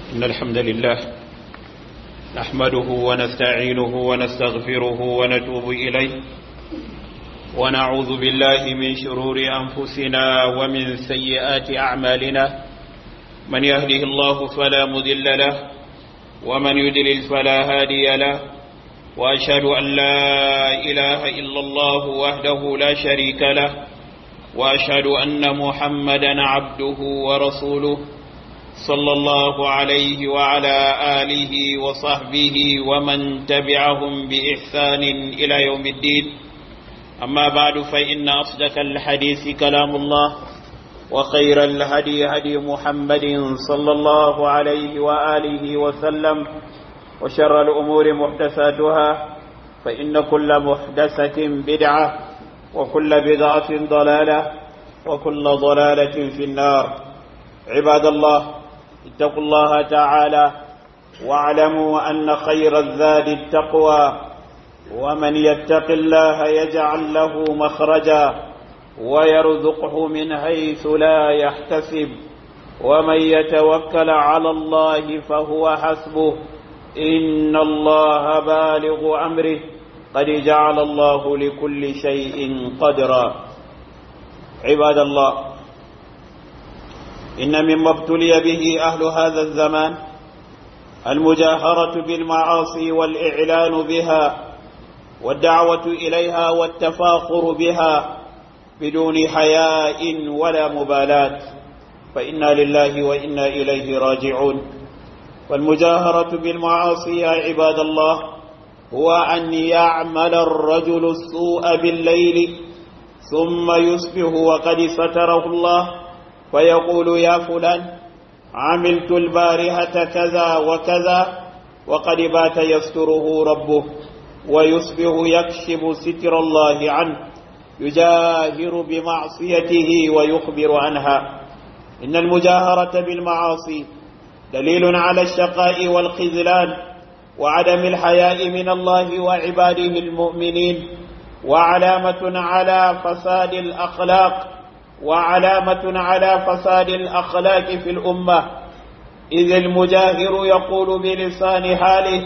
إن الحمد لله نحمده ونستعينه ونستغفره ونتوب إليه ونعوذ بالله من شرور أنفسنا ومن سيئات أعمالنا من يهده الله فلا مذل له ومن يدلل فلا هادي له وأشهد أن لا إله إلا الله وحده لا شريك له وأشهد أن محمدا عبده ورسوله صلى الله عليه وعلى آله وصحبه ومن تبعهم بإحسان إلى يوم الدين أما بعد فإن أصدق الحديث كلام الله وخير الهدي هدي محمد صلى الله عليه وآله وسلم وشر الأمور محدثاتها فإن كل محدثة بدعة وكل بدعة ضلالة وكل ضلالة في النار عباد الله اتقوا الله تعالى واعلموا أن خير الزاد التقوى ومن يتق الله يجعل له مخرجا ويرزقه من حيث لا يحتسب ومن يتوكل على الله فهو حسبه إن الله بالغ أمره قد جعل الله لكل شيء قدرا عباد الله إن مما ابتلي به أهل هذا الزمان المجاهرة بالمعاصي والإعلان بها والدعوة إليها والتفاخر بها بدون حياء ولا مبالاة فإنا لله وإنا إليه راجعون والمجاهرة بالمعاصي يا عباد الله هو أن يعمل الرجل السوء بالليل ثم يصبح وقد ستره الله فيقول يا فلان عملت البارحة كذا وكذا وقد بات يستره ربه ويصبح يكشف ستر الله عنه يجاهر بمعصيته ويخبر عنها إن المجاهرة بالمعاصي دليل على الشقاء والخذلان وعدم الحياء من الله وعباده المؤمنين وعلامة على فساد الأخلاق وعلامة على فساد الأخلاق في الأمة إذ المجاهر يقول بلسان حاله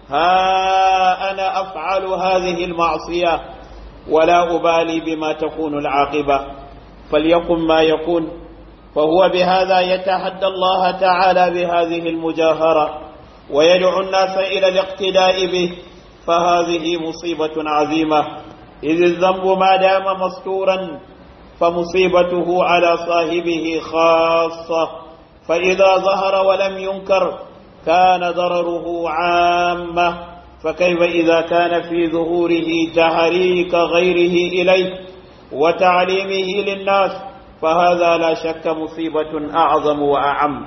ها أنا أفعل هذه المعصية ولا أبالي بما تكون العاقبة فليكن ما يكون فهو بهذا يتحدى الله تعالى بهذه المجاهرة ويدعو الناس إلى الاقتداء به فهذه مصيبة عظيمة إذ الذنب ما دام مستورا فمصيبته على صاحبه خاصة فإذا ظهر ولم ينكر كان ضرره عامة فكيف إذا كان في ظهوره تحريك غيره إليه وتعليمه للناس فهذا لا شك مصيبة أعظم وأعم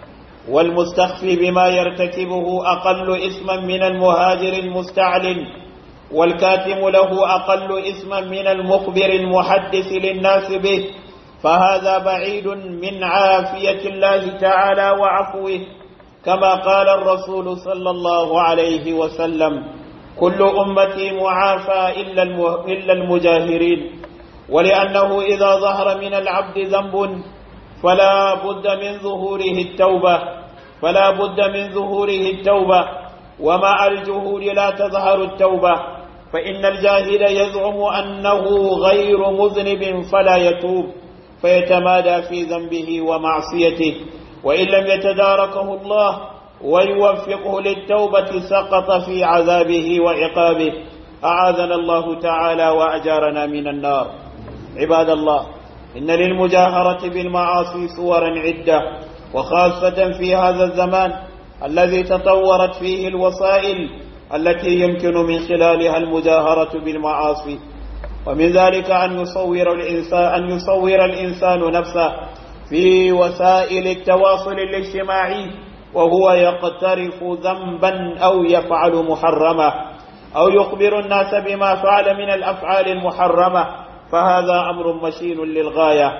والمستخفي بما يرتكبه أقل إثما من المهاجر المستعلن والكاتم له أقل إثما من المخبر المحدث للناس به فهذا بعيد من عافية الله تعالى وعفوه كما قال الرسول صلى الله عليه وسلم كل أمتي معافى إلا المجاهرين ولأنه إذا ظهر من العبد ذنب فلا بد من ظهوره التوبة فلا بد من ظهوره التوبة ومع الجهود لا تظهر التوبة فإن الجاهل يزعم أنه غير مذنب فلا يتوب فيتمادى في ذنبه ومعصيته وإن لم يتداركه الله ويوفقه للتوبة سقط في عذابه وعقابه أعاذنا الله تعالى وأجارنا من النار عباد الله إن للمجاهرة بالمعاصي صورا عدة وخاصة في هذا الزمان الذي تطورت فيه الوسائل التي يمكن من خلالها المجاهرة بالمعاصي ومن ذلك أن يصور الإنسان أن يصور الإنسان نفسه في وسائل التواصل الاجتماعي وهو يقترف ذنبا أو يفعل محرمة أو يخبر الناس بما فعل من الأفعال المحرمة فهذا أمر مشين للغاية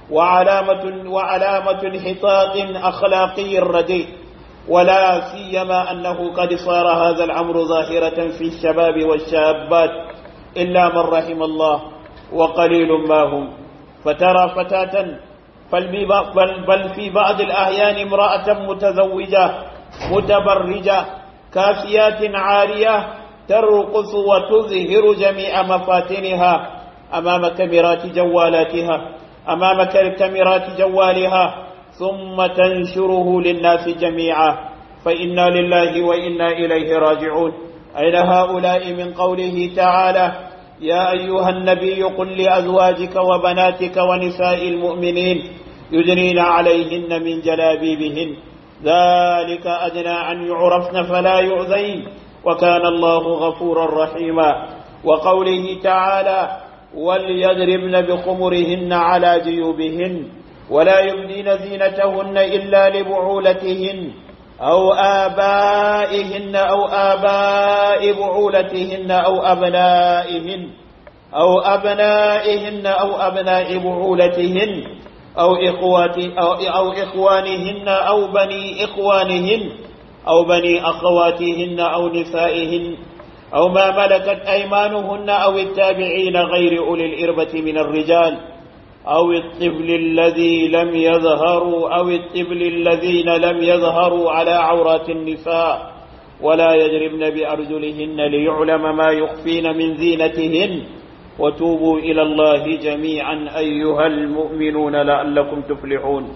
وعلامة وعلامة انحطاط أخلاقي رديء ولا سيما أنه قد صار هذا الأمر ظاهرة في الشباب والشابات إلا من رحم الله وقليل ما هم فترى فتاة بل, بل في بعض الأحيان امرأة متزوجة متبرجة كافيات عارية ترقص وتظهر جميع مفاتنها أمام كاميرات جوالاتها أمام كاميرات جوالها ثم تنشره للناس جميعا فإنا لله وإنا إليه راجعون أين هؤلاء من قوله تعالى يا أيها النبي قل لأزواجك وبناتك ونساء المؤمنين يدنين عليهن من جلابيبهن ذلك أدنى أن يعرفن فلا يؤذين وكان الله غفورا رحيما وقوله تعالى وليضربن بخمرهن على جيوبهن ولا يبدين زينتهن إلا لبعولتهن أو آبائهن أو آباء بعولتهن أو أبنائهن أو أبنائهن أو أبناء بعولتهن أو إخوات أو, أو إخوانهن أو بني إخوانهن أو بني أخواتهن أو نسائهن أو ما ملكت أيمانهن أو التابعين غير أولي الإربة من الرجال أو الطفل الذي لم يظهروا أو الطفل الذين لم يظهروا على عورات النساء ولا يجربن بأرجلهن ليعلم ما يخفين من زينتهن وتوبوا إلى الله جميعا أيها المؤمنون لعلكم تفلحون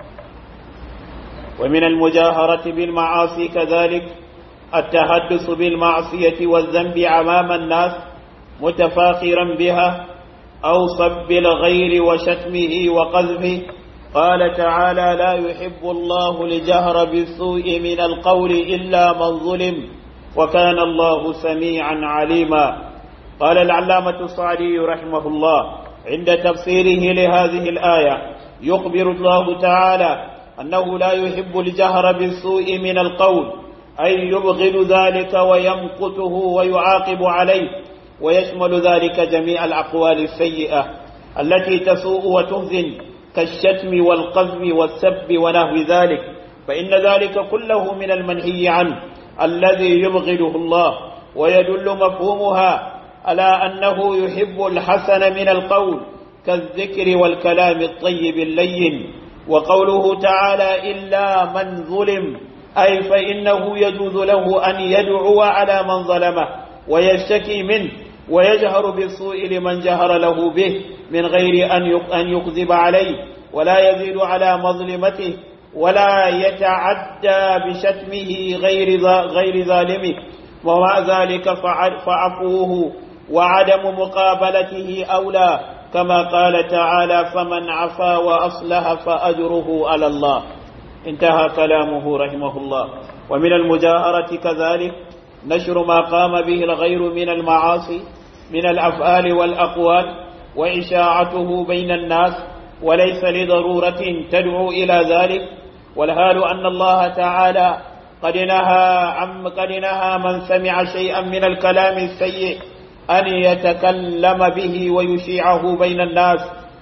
ومن المجاهرة بالمعاصي كذلك التحدث بالمعصية والذنب أمام الناس متفاخرا بها أو صب الغير وشتمه وقذفه قال تعالى لا يحب الله الجهر بالسوء من القول إلا من ظلم وكان الله سميعا عليما قال العلامة الصعدي رحمه الله عند تفسيره لهذه الآية يخبر الله تعالى أنه لا يحب الجهر بالسوء من القول أي يبغض ذلك ويمقته ويعاقب عليه ويشمل ذلك جميع الأقوال السيئة التي تسوء وتهزن كالشتم والقذف والسب ونحو ذلك فإن ذلك كله من المنهي عنه الذي يبغضه الله ويدل مفهومها على أنه يحب الحسن من القول كالذكر والكلام الطيب اللين وقوله تعالى إلا من ظلم أي فإنه يجوز له أن يدعو على من ظلمه ويشتكي منه ويجهر بالسوء لمن جهر له به من غير أن يكذب عليه ولا يزيد على مظلمته ولا يتعدى بشتمه غير غير ظالمه ومع ذلك فعفوه وعدم مقابلته أولى كما قال تعالى فمن عفا وأصلح فأجره على الله انتهى كلامه رحمه الله ومن المجاهرة كذلك نشر ما قام به الغير من المعاصي من الأفعال والأقوال وإشاعته بين الناس وليس لضرورة تدعو إلى ذلك والحال أن الله تعالى قد نهى عن قد نهى من سمع شيئا من الكلام السيء أن يتكلم به ويشيعه بين الناس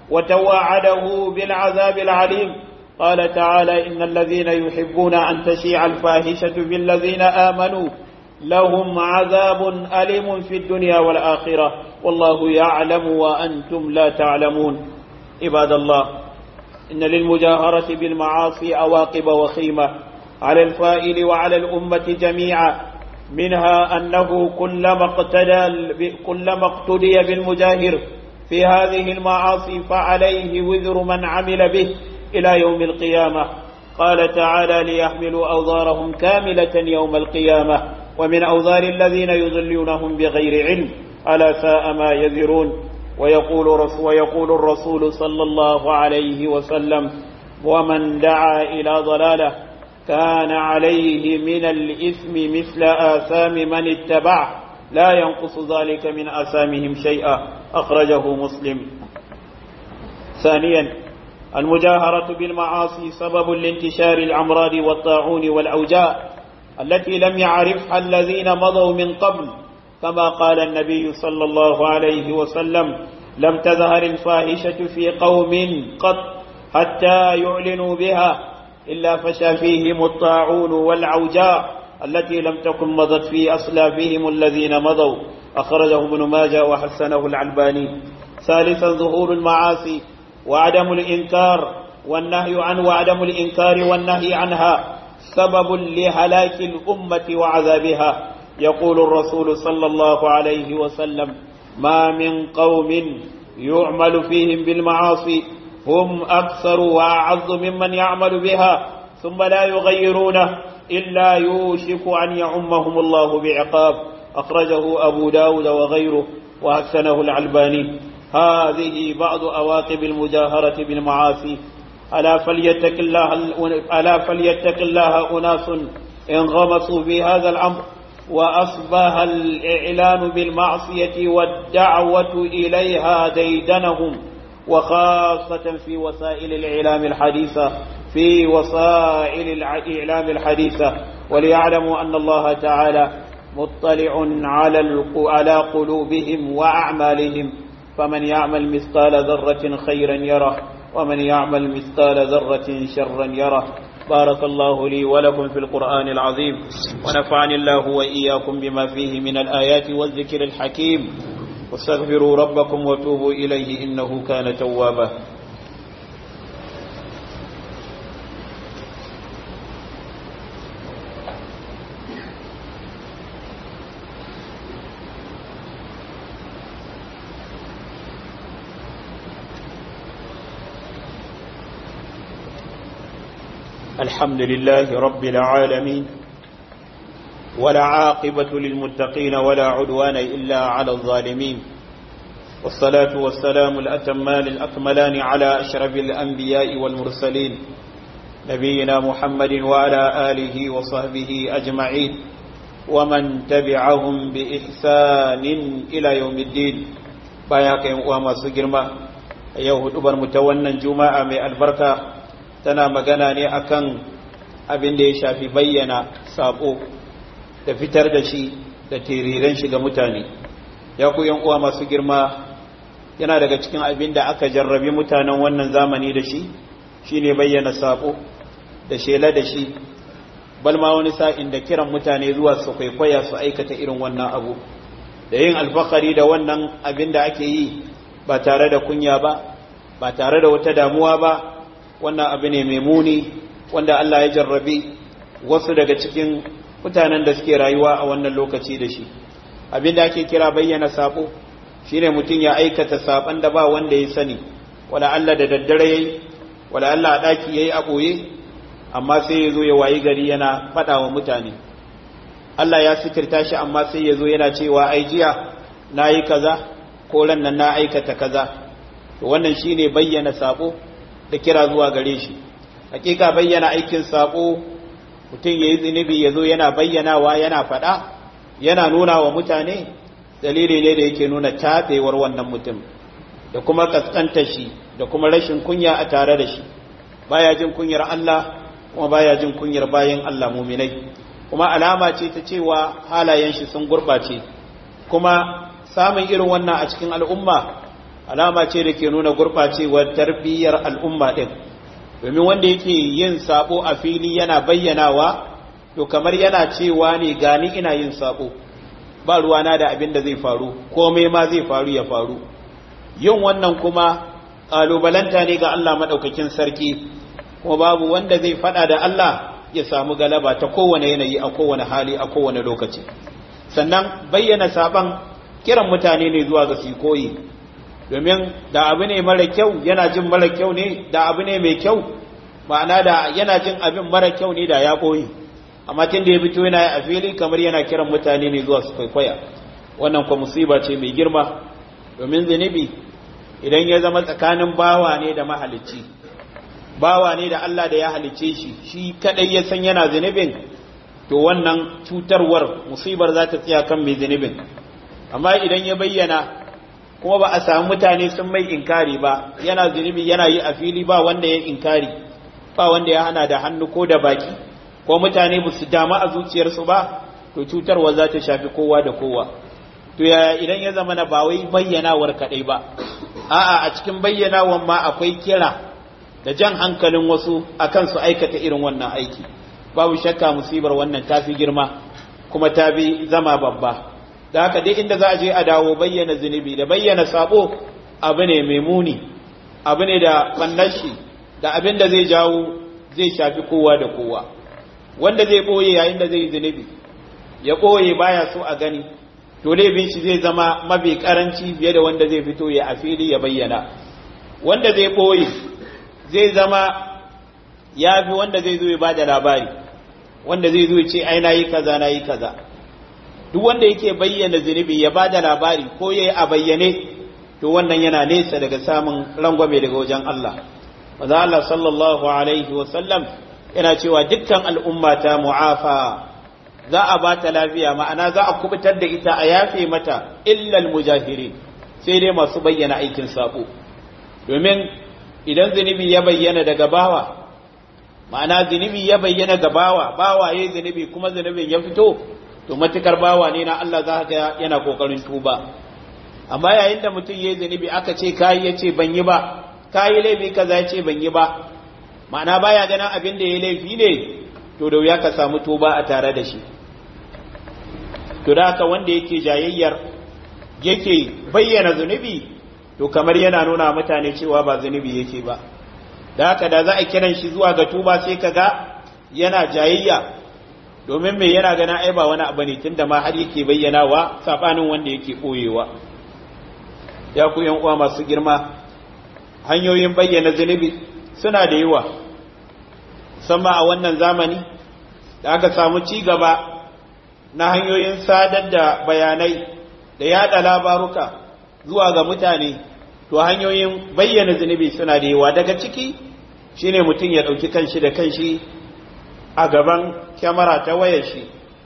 وتوعده بالعذاب العليم قال تعالى إن الذين يحبون أن تشيع الفاحشة بالذين آمنوا لهم عذاب أليم في الدنيا والآخرة والله يعلم وأنتم لا تعلمون عباد الله إن للمجاهرة بالمعاصي عواقب وخيمة على الفائل وعلى الأمة جميعا منها أنه كلما اقتدى كلما اقتدي بالمجاهر في هذه المعاصي فعليه وزر من عمل به إلى يوم القيامة قال تعالى ليحملوا أوزارهم كاملة يوم القيامة ومن أوزار الذين يضلونهم بغير علم ألا ساء ما يزرون ويقول, رسول ويقول الرسول صلى الله عليه وسلم ومن دعا إلى ضلاله كان عليه من الإثم مثل آثام من اتبعه لا ينقص ذلك من آثامهم شيئا أخرجه مسلم ثانيا المجاهرة بالمعاصي سبب لانتشار الأمراض والطاعون والأوجاع التي لم يعرفها الذين مضوا من قبل كما قال النبي صلى الله عليه وسلم لم تظهر الفاحشة في قوم قط حتى يعلنوا بها إلا فشى فيهم الطاعون والعوجاء التي لم تكن مضت في أصلافهم الذين مضوا أخرجه ابن ماجه وحسنه العلباني ثالثا ظهور المعاصي وعدم الإنكار والنهي عنه وعدم الإنكار والنهي عنها سبب لهلاك الأمة وعذابها يقول الرسول صلى الله عليه وسلم ما من قوم يعمل فيهم بالمعاصي هم أكثر وأعز ممن يعمل بها ثم لا يغيرونه إلا يوشك أن يعمهم الله بعقاب أخرجه أبو داود وغيره وحسنه العلباني هذه بعض أواقب المجاهرة بالمعاصي ألا فليتق الله ألا فليتق الله أناس انغمسوا في هذا الأمر وأصبح الإعلان بالمعصية والدعوة إليها ديدنهم وخاصة في وسائل الإعلام الحديثة في وسائل الإعلام الحديثة وليعلموا أن الله تعالى مطلع على على قلوبهم وأعمالهم فمن يعمل مثقال ذرة خيرا يره ومن يعمل مثقال ذرة شرا يره بارك الله لي ولكم في القرآن العظيم ونفعني الله وإياكم بما فيه من الآيات والذكر الحكيم واستغفروا ربكم وتوبوا إليه إنه كان توابا الحمد لله رب العالمين ولا عاقبة للمتقين ولا عدوان إلا على الظالمين والصلاة والسلام الأتمان الأكملان على أشرف الأنبياء والمرسلين نبينا محمد وعلى آله وصحبه أجمعين ومن تبعهم بإحسان إلى يوم الدين باياك وما سجرما يوهد متونا جماعة من البركة tana magana ne akan abin da ya shafi bayyana sabo da fitar da shi da teriren shi ga mutane ya ku uwa masu girma yana daga cikin abin da aka jarrabi mutanen wannan zamani da shi shine bayyana sabo da shela da shi balma wani sa'in da kiran mutane zuwa su kwaikwaya su aikata irin wannan abu da yin alfakari da wannan abin da ake yi ba tare da kunya ba ba tare da wata damuwa ba wannan abu ne mai muni wanda Allah ya jarrabi wasu daga cikin mutanen da suke rayuwa a wannan lokaci da shi abin da ake kira bayyana sabo shine mutum ya aikata saban da ba wanda ya sani wala Allah da daddare yayi wala Allah a daki yayi a boye amma sai ya zo ya wayi gari yana fada wa mutane Allah ya sikirta shi amma sai ya zo yana cewa ai jiya nayi kaza ko ran nan na aikata kaza to wannan shine bayyana sabo da kira zuwa gare shi hakika bayyana aikin sabo mutum yayi zinubi yazo yana bayyanawa yana fada yana nuna wa mutane dalili ne da yake nuna tabewar wannan mutum da kuma kaskanta shi da kuma rashin kunya a tare da shi baya jin kunyar Allah kuma baya jin kunyar bayin Allah muminai kuma alama ce ta cewa halayen shi sun gurbace kuma samun irin wannan a cikin al'umma alama ce da ke nuna gurɓacewar tarbiyyar al'umma ɗin domin wanda yake yin sabo a fili yana bayyanawa to kamar yana cewa ne gani ina yin sabo ba ruwana da abin da zai faru komai ma zai faru ya faru yin wannan kuma ƙalubalanta ne ga Allah maɗaukakin sarki kuma babu wanda zai faɗa da Allah ya samu galaba ta kowane yanayi a kowane hali a kowane lokaci sannan bayyana saban kiran mutane ne zuwa ga su koyi domin da abu ne mara kyau yana jin mara kyau ne da abu ne mai kyau ma'ana da yana jin abin mara kyau ne da ya koyi amma tun da ya fito yana a fili kamar yana kiran mutane ne zuwa su kwaikwaya wannan kwa musiba ce mai girma domin zunubi idan ya zama tsakanin bawa ne da mahalicci bawa ne da Allah da ya halicce shi shi kadai ya san yana zunubin to wannan cutarwar musibar za ta tsaya kan mai zunubin amma idan ya bayyana kuma ba a samu mutane sun mai inkari ba yana zunubi yana yi a fili ba wanda ya inkari ba wanda ya hana da hannu ko da baki ko mutane ba su dama a zuciyarsu ba to cutarwa za ta shafi kowa da kowa to yaya idan ya zama na ba wai bayyanawar kaɗai ba a'a a cikin bayyanawar ma akwai kira da jan hankalin wasu akan su aikata irin wannan aiki babu shakka musibar wannan ta fi girma kuma ta bi zama babba da haka dai inda za a je a dawo bayyana zunubi da bayyana sabo abu ne mai muni abu ne da bannan shi da abin da zai jawo zai shafi kowa da kowa wanda zai ɓoye yayin da zai zunubi ya ɓoye baya so a gani to laifin shi zai zama mafi karanci fiye da wanda zai fito ya a fili ya bayyana wanda zai ɓoye zai zama ya fi wanda zai zo ya ba da labari wanda zai zo ya ce ai na yi kaza na yi kaza duk wanda yake bayyana zunubi ya ba da labari ko ya yi a bayyane to wannan yana nesa daga samun rangwame daga wajen Allah maza Allah sallallahu alaihi wasallam yana cewa dukkan al'umma ta mu'afa za a ba ta lafiya ma'ana za a kubutar da ita a yafe mata illal mujahiri sai dai masu bayyana aikin sabo domin idan zunubi ya bayyana daga bawa ma'ana zunubi ya bayyana ga bawa bawa yayi zunubi kuma zunubin ya fito to matukar bawa ne na Allah za ka yana kokarin tuba amma yayin da mutum yayi zunubi aka ce kai yace ban yi ba kai laifi kaza yace ban yi ba ma'ana baya ganin abin da yayi laifi ne to da wuya ka samu tuba a tare da shi to da haka wanda yake jayayyar yake bayyana zunubi to kamar yana nuna mutane cewa ba zunubi yake ba da haka da za a kiran shi zuwa ga tuba sai ka ga yana jayayya domin mai yana gana ai ba wani abu ne tunda ma har yake bayyanawa sabanin wanda yake koyewa ya ku yan uwa masu girma hanyoyin bayyana zunubi suna da yawa musamman a wannan zamani da aka samu ci gaba na hanyoyin sadar da bayanai da yada labaruka zuwa ga mutane to hanyoyin bayyana zunubi suna da yawa daga ciki shine mutum ya ɗauki kanshi da kanshi a gaban kyamara ta wayar shi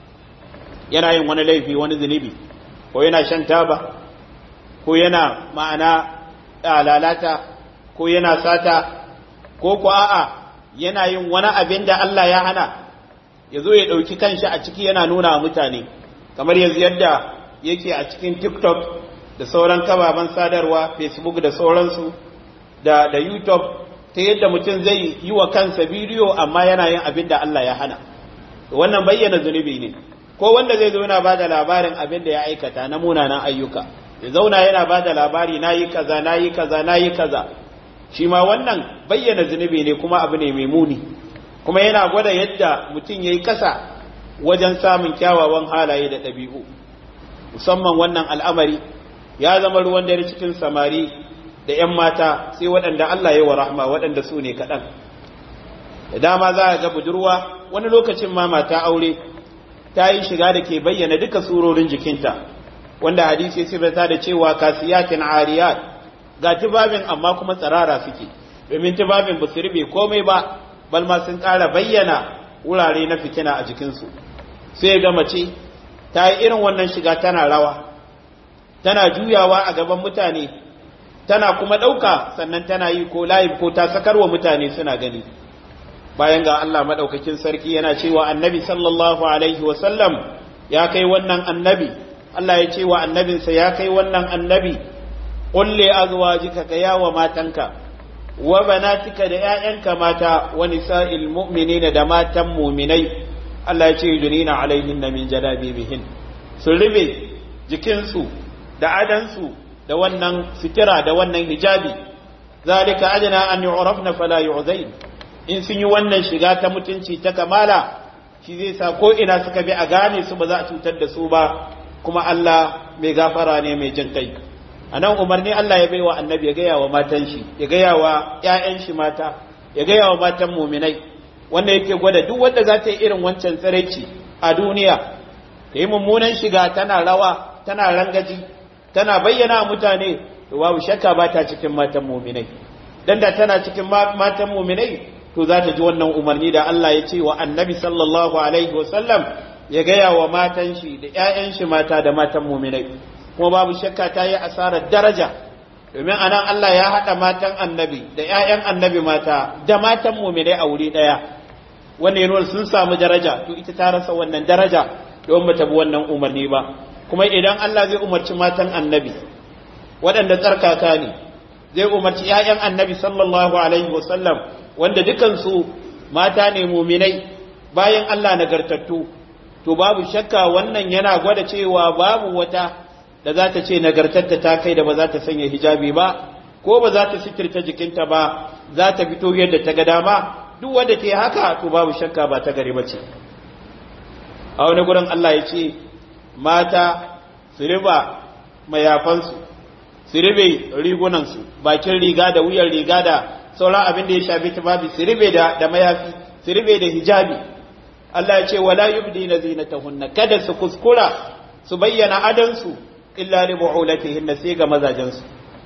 yana yin wani laifi wani zunubi ko yana shan taba ko yana ma'ana lalata ko yana sata ko ko a'a yana yin wani abin da Allah ya hana ya zo ya ɗauki kanshi a ciki yana nuna wa mutane kamar yanzu yadda yake a cikin tiktok da sauran kababan sadarwa facebook da sauransu da, da youtube ta yadda mutum zai yi wa kansa bidiyo amma yana yin abin da Allah ya hana wannan bayyana zunubi ne ko wanda zai zo yana ba da labarin abin da ya aikata na munanan ayyuka ya zauna yana ba da labari na yi kaza na yi kaza na yi kaza shi ma wannan bayyana zunubi ne kuma abu ne mai muni kuma yana gwada yadda mutum ya yi kasa wajen samun kyawawan halaye da ɗabi'u musamman wannan al'amari ya zama ruwan dare cikin samari da ‘yan mata sai waɗanda Allah ya wa rahma waɗanda su ne kaɗan da dama za a ga budurwa wani lokacin ma mata aure ta yi shiga da ke bayyana duka surorin jikinta wanda hadisi sirrata da cewa kasiyatin ariyat ga tibabin amma kuma tsarara suke domin tibabin ba su rube komai ba balma sun ƙara bayyana wurare na fitina a jikinsu sai ga mace ta yi irin wannan shiga tana rawa tana juyawa a gaban mutane tana kuma ɗauka sannan tana yi ko layi ko ta sakarwa mutane suna gani bayan ga Allah maɗaukakin sarki yana cewa annabi sallallahu alaihi wasallam ya kai wannan annabi Allah ya ce wa annabinsa ya kai wannan annabi ƙulle azwajika ka yawa matanka wa banatika da ‘ya'yanka mata wa nisa'il mu'minina da matan muminai Allah ya ce yudunina alaihin na min jalabibihin su rube jikinsu da adansu da wannan fitira da wannan hijabi zalika adana an yu'rafna fala yu'zain in sun yi wannan shiga ta mutunci ta kamala shi zai sa ko ina suka bi a gane su ba za a cutar da su ba kuma Allah mai gafara ne mai jin kai a nan umarni Allah ya baiwa annabi ya gaya wa matan shi ya gaya wa ‘ya'yan shi mata ya gaya wa matan muminai wanda yake gwada duk wanda za ta yi irin wancan tsiraici a duniya ta yi mummunan shiga tana rawa tana rangaji tana bayyana mutane to babu shakka ba ta cikin matan muminai dan da tana cikin matan muminai to za ta ji wannan umarni da Allah ya ce wa annabi sallallahu alaihi wasallam ya gaya wa matan shi da ‘ya'yan shi mata da matan muminai kuma babu shakka ta yi asarar daraja domin anan Allah ya haɗa matan annabi da ‘ya'yan annabi mata da matan muminai a wuri ɗaya wanda ya sun samu daraja to ita ta rasa wannan daraja don ba ta bi wannan umarni ba kuma idan Allah zai umarci matan annabi waɗanda tsarkaka ne zai umarci ‘ya'yan annabi sallallahu alaihi wasallam wanda dukansu mata ne muminai bayan Allah nagartattu to babu shakka wannan yana gwada cewa babu wata da za ta ce nagartatta ta kai da ba za ta sanya hijabi ba ko ba za ta sitirta jikinta ba za ta fito yadda ta ga dama duk wanda ke haka to babu shakka ba ta gari bace a wani gurin Allah ya ce mata su riba mayafansu su ribe rigunansu bakin riga da wuyan riga da sauran abin da ya shafi tufafi su ribe da da mayafi su ribe da hijabi Allah ya ce wala yubdina zinatahunna kada su kuskura su bayyana adansu illa li bu'ulatihinna sai ga mazajensu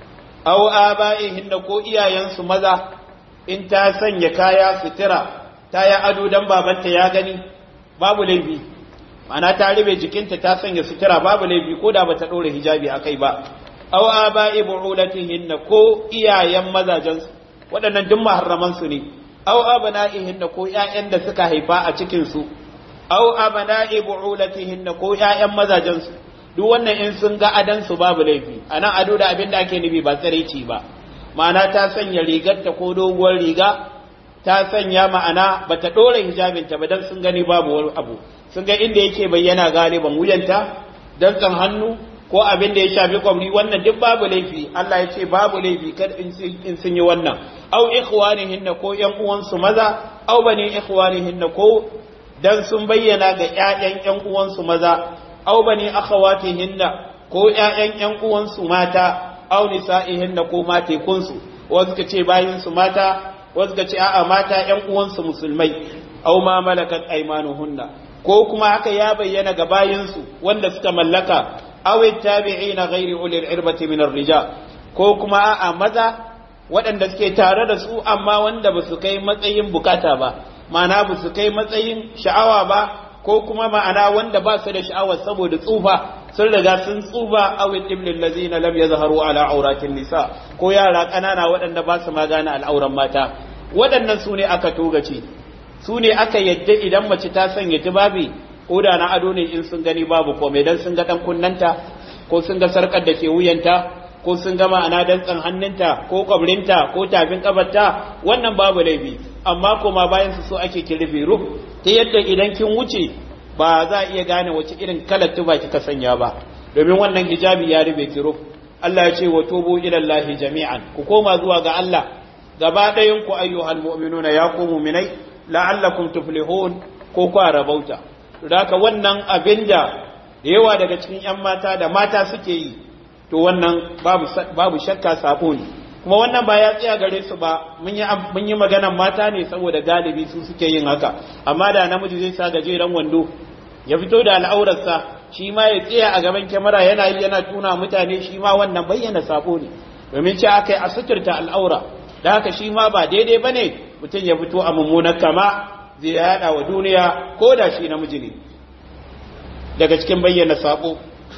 aw aba'ihinna ko iyayensu maza in ta sanya kaya sutura ta ya ado dan babanta ya gani babu laifi ma'ana ta ribe jikinta ta sanya sutura babu laifi ko da bata dore hijabi akai ba aw aba'i bu'ulatihinna ko iyayen mazajensu waɗannan duk maharraman su ne aw abna'ihinna ko ƴaƴan da suka haifa a cikin su aw abna'i bu'ulatihinna ko ƴaƴan mazajensu duk wannan in sun ga adan su babu laifi anan ado da abin da ake nufi ba tsareci ba ma'ana ta sanya rigarta ko doguwar riga ta sanya ma'ana bata dore hijabinta ba dan sun gani babu wani abu sun ga inda yake bayyana galiban wuyanta dantsan hannu ko abin da ya shafi kwamri wannan duk babu laifi Allah ya ce babu laifi kada in sun yi wannan au ikhwanihinna ko yan uwansu maza au bani ikhwanihinna ko dan sun bayyana ga ƴaƴan ƴan uwansu maza au bani akhawatihinna ko ƴaƴan ƴan uwansu mata au nisa'ihinna ko matekunsu wasu ka ce bayin su mata wasu ka ce a'a mata ƴan uwansu musulmai au ma malakat aymanuhunna ko kuma haka ya bayyana ga bayinsu wanda suka mallaka aw tabi'ina ghairi ulil irbati min ar-rijal ko kuma a'a maza waɗanda suke tare da su amma wanda ba su kai matsayin bukata ba ma'ana ba su kai matsayin sha'awa ba ko kuma ma'ana wanda ba su da sha'awa saboda tsufa sun riga sun tsufa aw iblil ladzina lam yazharu ala auratin nisa ko yara ƙanana waɗanda ba su magana al'auran mata waɗannan su ne aka togace su ne aka yadda idan mace ta sanya tubabi ko da na ado ne in sun gani babu komai dan sun ga dan kunnanta ko sun ga sarkar da ke wuyanta ko sun ga ma'ana dantsan hannunta ko kwabrinta ko tafin kabarta wannan babu laifi amma kuma bayan su so ake ki rufe ruh ta yadda idan kin wuce ba za a iya gane wace irin kalar tuba kika sanya ba domin wannan hijabi ya rufe ki ruh Allah ya ce wa tubu ila Allah jami'an ku koma zuwa ga Allah gaba ɗayan ku ayyuhal mu'minuna ya ku mu'minai la'allakum tuflihun ko kwa rabauta da haka wannan abin da yawa daga cikin 'yan mata da mata suke yi to wannan babu shakka sabo ne kuma wannan ba ya tsaya gare su ba mun yi maganan mata ne saboda galibi su suke yin haka amma da namiji zai sa gajeren wando ya fito da al'aurarsa shi ma ya tsaya a gaban kyamara yana yi yana tuna mutane shi ma wannan bayyana sabo ne domin ce aka yi a suturta al'aura da haka shi ma ba daidai ba ne mutum ya fito a mummunar kama zai yada wa duniya ko da shi namiji ne daga cikin bayyana sabo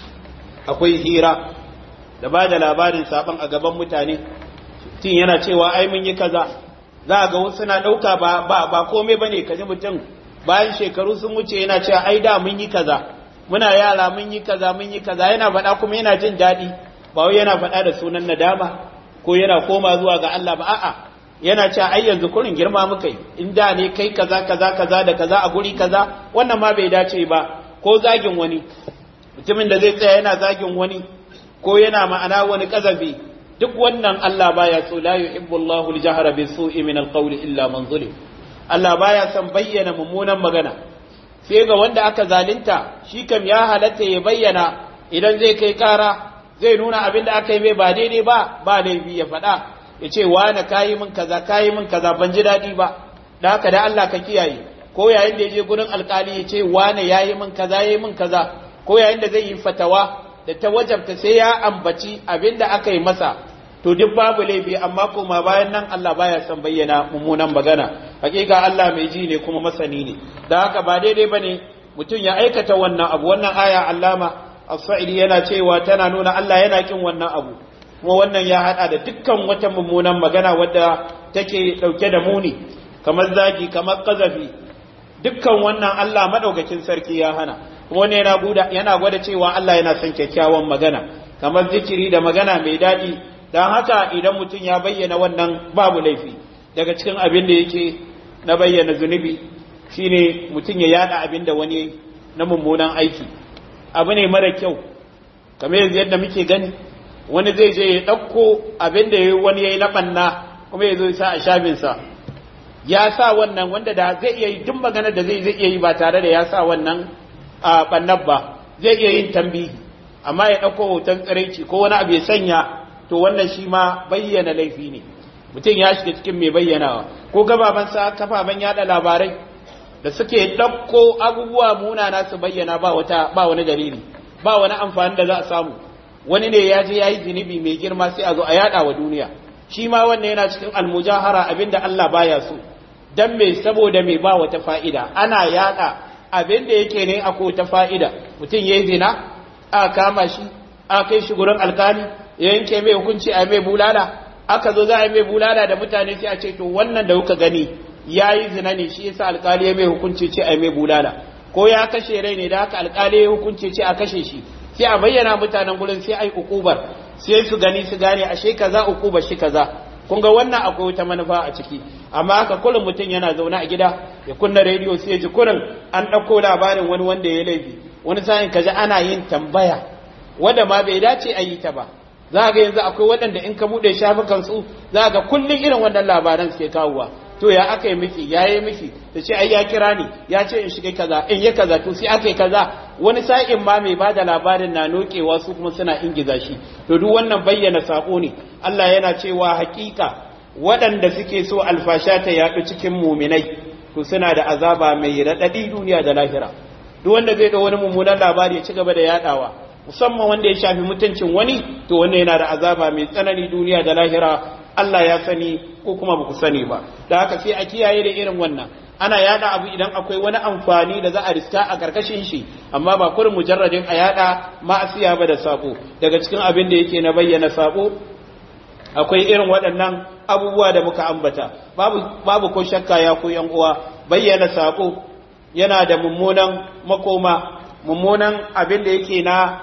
akwai hira da ba da labarin sabon a gaban mutane tun yana cewa ai mun yi kaza za a ga wasu na ɗauka ba ba ba komai bane kaji mutum bayan shekaru sun wuce yana cewa ai da mun yi kaza muna yara mun yi kaza mun yi kaza yana faɗa kuma yana jin daɗi ba wai yana faɗa da sunan nadama ko yana koma zuwa ga Allah ba a'a yana cewa ai yanzu kurin girma muka yi in da ne kai kaza kaza kaza da kaza a guri kaza wannan ma bai dace ba ko zagin wani mutumin da zai tsaya yana zagin wani ko yana ma'ana wani kazabi duk wannan Allah baya so la yuhibbu Allahu al-jahra bis-su'i min al-qawli illa man zulim Allah baya son bayyana mummunan magana sai ga wanda aka zalunta shi kam ya halatta ya bayyana idan zai kai kara zai nuna abin da aka yi mai ba daidai ba ba laifi ya faɗa ya ce wane kayi min kaza kayi min kaza ban ji daɗi ba da haka da Allah ka kiyaye ko yayin da ya je gurin alkali ya ce wane yayi min kaza yayi min kaza ko yayin da zai yi fatawa da ta wajabta sai ya ambaci abin da aka yi masa to duk babu laifi amma kuma bayan nan Allah baya son bayyana mummunan magana hakika Allah mai ji ne kuma masani ne da haka ba daidai bane mutum ya aikata wannan abu wannan aya allama as-sa'idi yana cewa tana nuna Allah yana kin wannan abu kuma wannan ya hada da dukkan wata mummunan magana wadda take dauke da muni kamar zagi kamar kazafi dukkan wannan Allah madaukakin sarki ya hana kuma wannan yana guda yana gwada cewa Allah yana son kyakkyawan magana kamar zikiri da magana mai daɗi don haka idan mutum ya bayyana wannan babu laifi daga cikin abin da yake na bayyana zunubi shine mutum ya yada abin da wani na mummunan aiki abu ne mara kyau kamar yanzu yadda muke gani wani zai je ya ɗauko abin da wani ya yi na ɓanna kuma ya zo ya sa a shafinsa ya sa wannan wanda da zai iya yi duk magana da zai zai iya yi ba tare da ya sa wannan a ɓannar ba zai iya yin tambihi amma ya ɗauko hoton tsiraici ko wani abu ya sanya to wannan shi ma bayyana laifi ne mutum ya shiga cikin mai bayyanawa ko gababan sa kafafen yada labarai da suke ɗauko abubuwa munana su bayyana ba wata ba wani dalili ba wani amfani da za a samu wani ne ya je ya yi zunubi mai girma sai a zo a yada wa duniya shi ma wannan yana cikin almujahara abinda Allah baya so dan me saboda me ba wata fa'ida ana yada abinda yake ne akwai ta fa'ida mutum yayi zina a kama shi a kai shi gurin alkali ya yanke mai hukunci a mai bulala aka zo za a mai bulala da mutane sai a ce to wannan da kuka gani yayi zina ne shi yasa alkali ya mai hukunci ce a mai bulala ko ya kashe rai ne da haka alkali ya hukunci ce a kashe shi sai a bayyana mutanen gurin sai ai ukubar sai su gani su gane ashe kaza ukubar shi kaza kun ga wannan akwai wata manufa a ciki amma haka kullum mutum yana zaune a gida ya kunna rediyo sai ya ji kurin an ɗauko labarin wani wanda ya laifi wani sa'in kaji ana yin tambaya wanda ma bai dace a yi ta ba za ga yanzu akwai waɗanda in ka buɗe shafukan su za ga kullum irin wannan labaran suke kawowa to ya aka yi miki ya yi miki ta ce ai ya kira ni ya ce in shiga kaza in ya kaza to sai aka yi kaza wani sa'in ma mai bada labarin na nokewa su kuma suna ingiza shi to duk wannan bayyana sako ne Allah yana cewa hakika waɗanda suke so alfasha ta yaɗu cikin muminai to suna da azaba mai raɗaɗi duniya da lahira duk wanda zai da wani mummunan labari ya ci gaba da yaɗawa musamman wanda ya shafi mutuncin wani to wannan yana da azaba mai tsanani duniya da lahira Allah ya sani ko kuma ba ku sani ba da haka sai a kiyaye da irin wannan ana yada abu idan akwai wani amfani da za a riska a karkashin shi amma ba kurin mujarradin a yada ma'asiya ba da sabo daga cikin abin da yake na bayyana sabo akwai irin waɗannan abubuwa da muka ambata babu babu ko shakka ya ku yan uwa bayyana sabo yana da mummunan makoma mummunan abin da yake na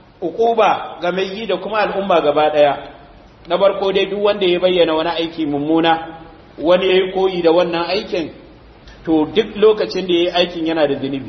ukuba ga mai yi da kuma al'umma gaba ɗaya na barko dai duk wanda ya bayyana wani aiki mummuna wani ya yi koyi da wannan aikin to duk lokacin da ya yi aikin yana da zunubi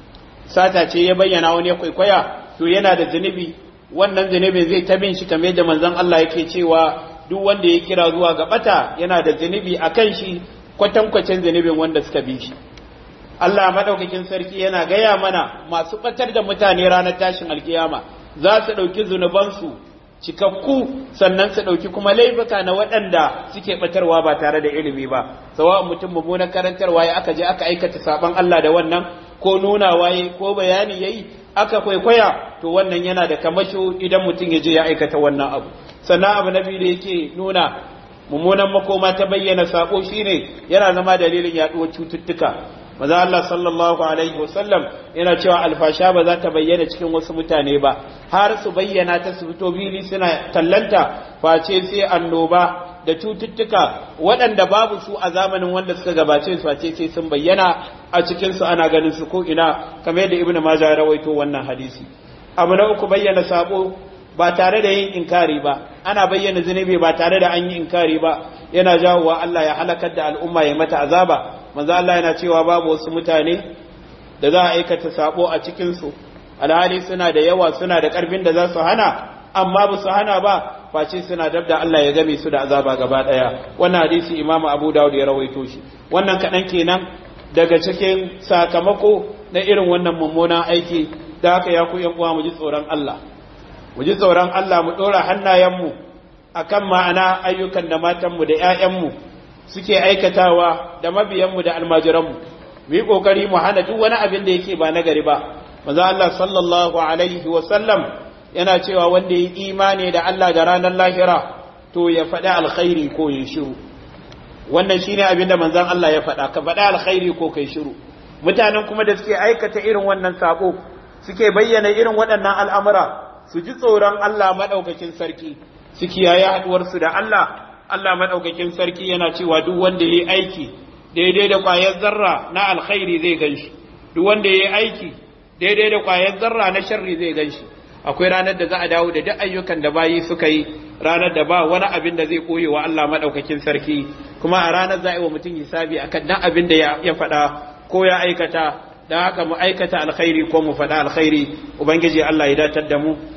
sata ce ya bayyana wani ya kwaikwaya to yana da zunubi wannan zunubin zai ta bin shi kamar yadda manzon Allah yake cewa duk wanda ya kira zuwa ga bata yana da zunubi a kan shi kwatankwacin zunubin wanda suka bi shi Allah madaukakin sarki yana gaya mana masu batar da mutane ranar tashin alkiyama za su ɗauki zunubansu cikakku sannan su ɗauki kuma laifuka na waɗanda suke ɓatarwa ba tare da ilimi ba sawa mutum mummunan karantarwa ya aka je aka aikata saban Allah da wannan ko nuna waye ko bayani yayi aka kwaikwaya to wannan yana da kamasho idan mutum ya je ya aikata wannan abu sannan abu na biyu da yake nuna mummunan makoma ta bayyana sako shine yana zama dalilin yaɗuwar cututtuka maza Allah sallallahu alaihi wasallam yana cewa alfasha ba za ta bayyana cikin wasu mutane ba har su bayyana ta su fito bili suna tallanta face sai annoba da cututtuka waɗanda babu su a zamanin wanda suka gabace su face sai sun bayyana a cikin su ana ganin su ko ina kamar yadda ibnu majah ya rawaito wannan hadisi abu na uku bayyana sabo ba tare da yin inkari ba ana bayyana zunubi ba tare da an yi inkari ba yana jawowa Allah ya halakar da al'umma ya mata azaba manzo Allah yana cewa babu wasu mutane da za a aikata sabo a cikin su alhali suna da yawa suna da karfin da za su hana amma ba su hana ba face suna dab da Allah ya game su da azaba gaba daya wannan hadisi Imam Abu Dawud ya rawaito shi wannan kadan kenan daga cikin sakamako na irin wannan mummunan aiki da haka ya ku yan uwa mu ji tsoron Allah mu ji tsoron Allah mu dora hannayenmu akan ma'ana ayyukan da matanmu da 'ya'yanmu suke aikatawa da mabiyanmu da almajiranmu mu yi kokari mu hana duk wani abin da yake ba nagari ba maza Allah sallallahu alaihi wa sallam yana cewa wanda yi imani da Allah da ranar lahira to ya faɗi alkhairi ko ya shiru wannan shine abin da manzon Allah ya faɗa ka faɗi alkhairi ko kai shiru mutanen kuma da suke aikata irin wannan sako suke bayyana irin waɗannan al'amura su ji tsoron Allah madaukakin sarki su kiyaye haɗuwarsu da Allah Allah maɗaukakin sarki yana cewa duk wanda ya yi aiki daidai da ƙwayar zarra na alkhairi zai gan shi duk wanda ya yi aiki daidai da ƙwayar zarra na sharri zai gan shi akwai ranar da za a dawo da duk ayyukan da bayi suka yi ranar da ba wani abin da zai koye wa Allah maɗaukakin sarki kuma a ranar za a yi wa mutum hisabi akan dan abin da ya faɗa ko ya aikata don haka mu aikata alkhairi ko mu faɗa alkhairi ubangiji Allah ya datar da mu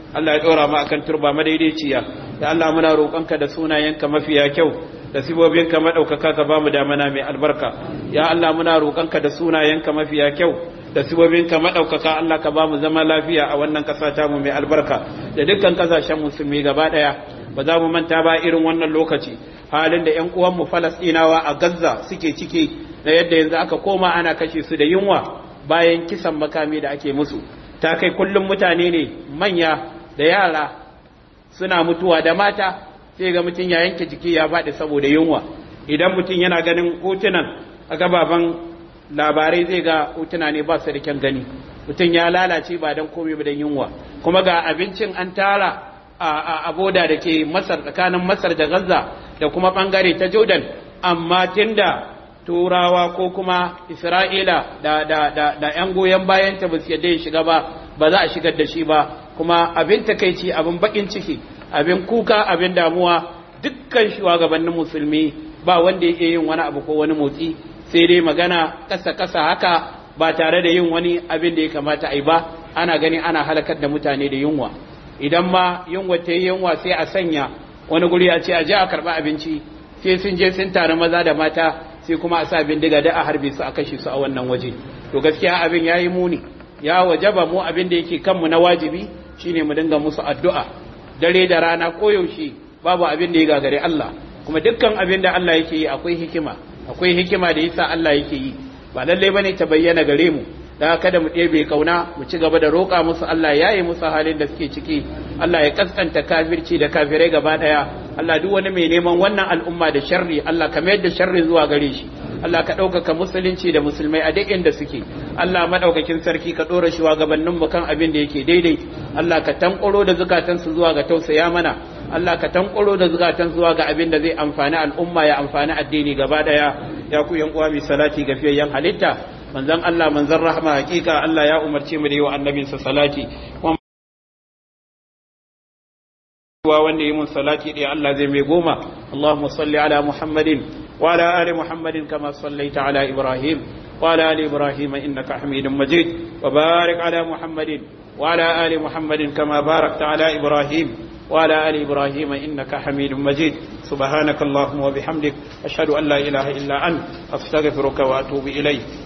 Allah ya dora mu akan turba madaidaiciya ya Allah muna roƙonka da sunayenka mafiya kyau da sibobinka madaukaka ka bamu damana mai albarka ya Allah muna roƙonka da sunayenka mafiya kyau da sibobinka madaukaka Allah ka bamu zama lafiya a wannan ƙasa ta mu mai albarka da dukkan ƙasashen musulmi gaba ɗaya ba za mu manta ba irin wannan lokaci halin da ƴan uwanmu Falastinawa a Gaza suke ciki da yadda yanzu aka koma ana kashe su da yunwa bayan kisan makami da ake musu ta kai kullum mutane ne manya da yara suna mutuwa da mata sai ga mutum ya yanke jiki ya faɗi saboda yunwa idan mutum yana ganin hotunan a gababan labarai zai ga hotuna ne ba su da kyan gani mutum ya lalace ba don komai ba don yunwa kuma ga abincin an tara a boda da ke masar tsakanin masar da gaza da kuma bangare ta jordan amma tunda turawa ko kuma isra'ila da da da da yan goyon bayan ta ba su yadda ya shiga ba ba za a shigar da shi ba kuma abin takaici abin bakin ciki abin kuka abin damuwa dukkan shugabannin musulmi ba wanda yake yin wani abu ko wani motsi sai dai magana kasa kasa haka ba tare da yin wani abin da ya kamata a yi ba ana gani ana halakar da mutane da yunwa idan ma yunwa ta yi yunwa sai a sanya wani guri a ce a je a karɓi abinci sai sun je sun tare maza da mata sai kuma a sa bindiga da a harbe su a kashe su a wannan waje to gaskiya abin ya yi muni ya wajaba mu abin da yake kanmu na wajibi shine mu dinga musu addu'a dare da rana koyaushe babu abin da ya gagare Allah kuma dukkan abin da Allah yake yi akwai hikima akwai hikima da yasa Allah yake yi ba lalle bane ta bayyana gare mu da kada mu ɗebe kauna mu ci gaba da roƙa musu Allah ya yi musu halin da suke ciki Allah ya kaskanta kafirci da kafirai gaba ɗaya Allah duk wani mai neman wannan al'umma da sharri Allah ka mayar da sharri zuwa gare shi Allah ka ɗaukaka musulunci da musulmai a duk inda suke Allah madaukakin sarki ka ɗora shi gabanin mu kan abin da yake daidai Allah ka tankoro da zukatansu zuwa ga tausaya mana Allah ka tankoro da zukatan zuwa ga abin da zai amfani al'umma ya amfani addini gaba ɗaya ya ku yan uwa mai salati ga fiyayyen halitta manzon Allah manzon rahma hakika Allah ya umarce mu da yi wa annabinsa salati wa wanda yi mun salati da Allah zai mai goma Allahumma salli ala Muhammadin wa ala ali Muhammadin kama sallaita ala Ibrahim wa ala ali Ibrahim innaka Hamidum Majid wa barik ala Muhammadin wa ala ali Muhammadin kama barakta ala Ibrahim wa ala ali Ibrahim innaka Hamidum Majid subhanaka Allahumma wa bihamdik ashhadu an la ilaha illa ant astaghfiruka wa atubu ilayk